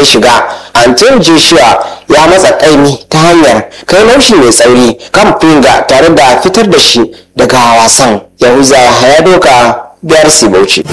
ta shiga anton joshua ya matsa kaimi ta hanyar kai laushi mai tsauri kan finga tare da fitar da shi daga wasan yahuza ya doka biyar bauchi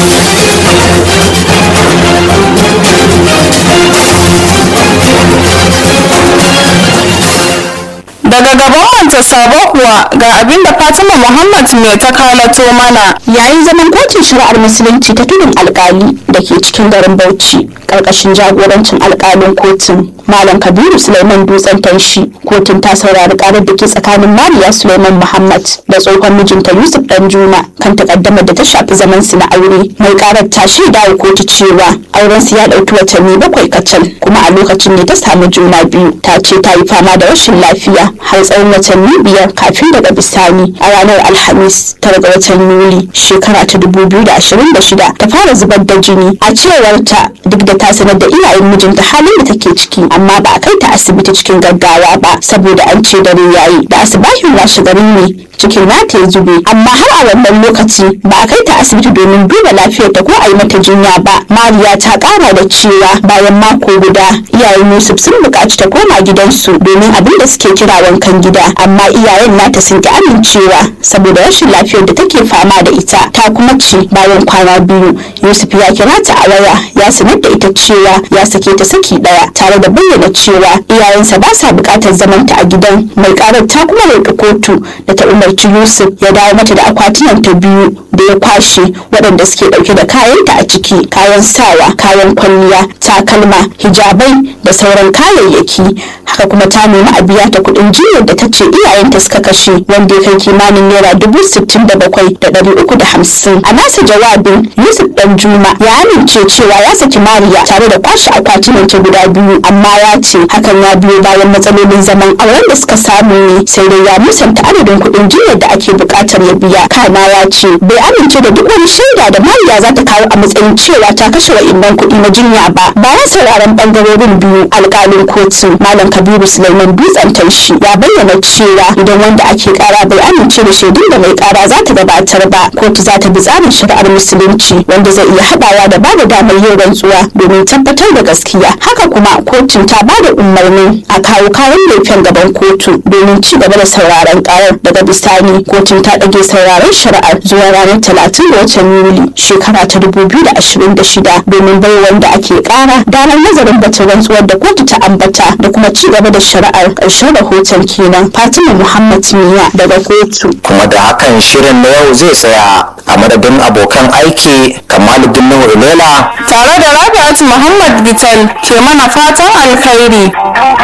daga gaban manta sabo kuwa ga abin da fatima muhammad mai ta kalato mana yayin zaman kotun shari'ar musulunci ta tudun alkali da ke cikin garin bauchi karkashin jagorancin alkalin kotun malam kabiru suleiman dutsen tanshi kotun ta saurari karar da ke tsakanin mariya suleiman muhammad da tsohon mijinta yusuf danjuma kan takaddamar da ta shafi zaman su na aure mai karar ta shaida wa kotu cewa auren su ya dauki watanni bakwai kacal kuma a lokacin ne ta samu juna biyu ta ce ta yi fama da rashin lafiya har tsawon watanni biyar kafin daga bisani a ranar alhamis tara ga watan yuli shekara ta dubu biyu da ashirin da shida ta fara zubar da jini a cewar ta duk da ta sanar da iyayen mijinta halin da take ciki amma ba a kai ta asibiti cikin gaggawa ba saboda an ce dare yayi da asibahin washe garin ne cikin nata ya zube amma har a wannan lokaci ba a kai ta asibiti domin duba lafiyarta ko a yi mata jinya ba mariya ta kara da cewa bayan mako guda iyayen yusuf sun buƙaci ta koma gidansu domin abin da suke kira wankan gida amma iyayen nata sun ki amincewa saboda rashin lafiyar da take fama da ita ta kuma ce bayan kwana biyu yusuf ya kira ta a waya ya sanar da ita cewa ya sake ta saki daya tare da bayyana cewa iyayensa ba sa buƙatar zamanta a gidan mai karar ta kuma roƙi kotu da ta umarci yusuf ya dawo mata da akwatunan ta biyu da ya kwashe waɗanda suke ɗauke da kayanta a ciki kayan sawa kayan kwalliya takalma hijabai da sauran kayayyaki haka kuma ta nemi a biya ta kuɗin jinyar da ta ce iyayenta suka kashe wanda ya kai kimanin naira dubu sittin da bakwai da ɗari uku da hamsin a nasa jawabin yusuf dan juma ya amince cewa ya saki mariya tare da kwashe akwatunan ta guda biyu amma ya ce hakan ya biyo bayan matsalolin zaman auren da suka samu ne sai dai ya musanta adadin kuɗin jinyar da ake buƙatar ya biya kana ya ce bai amince da duk wani shaida da mariya za ta kawo a matsayin cewa ta kashe wa'innan kuɗi na jinya ba bayan sauraron ɓangarorin biyu alƙalin kotu malam kabiru suleiman dutsen taushi ya bayyana cewa idan wanda ake kara bai amince da shaidun da mai kara za ta gabatar ba kotu za ta bi tsarin shari'ar musulunci wanda zai iya haɗawa da bada damar yin rantsuwa domin tabbatar da gaskiya haka kuma kotun ta bada umarni a kawo kayan laifin gaban kotu domin ci gaba da sauraron karar daga bisani kotun ta ɗage sauraron shari'ar zuwa ranar talatin ga watan yuli shekara ta dubu biyu da ashirin da shida domin bai wanda ake kara damar nazarin batun rantsuwar da kotu ta ambata da kuma ci gaba da shari'ar ƙarshen rahoton kenan fatima muhammad miya daga kotu kuma da hakan shirin na yau zai tsaya a madadin abokan aiki kamaluddin nuhu ilela tare da rabi'at muhammad gital ke mana fatan alkhairi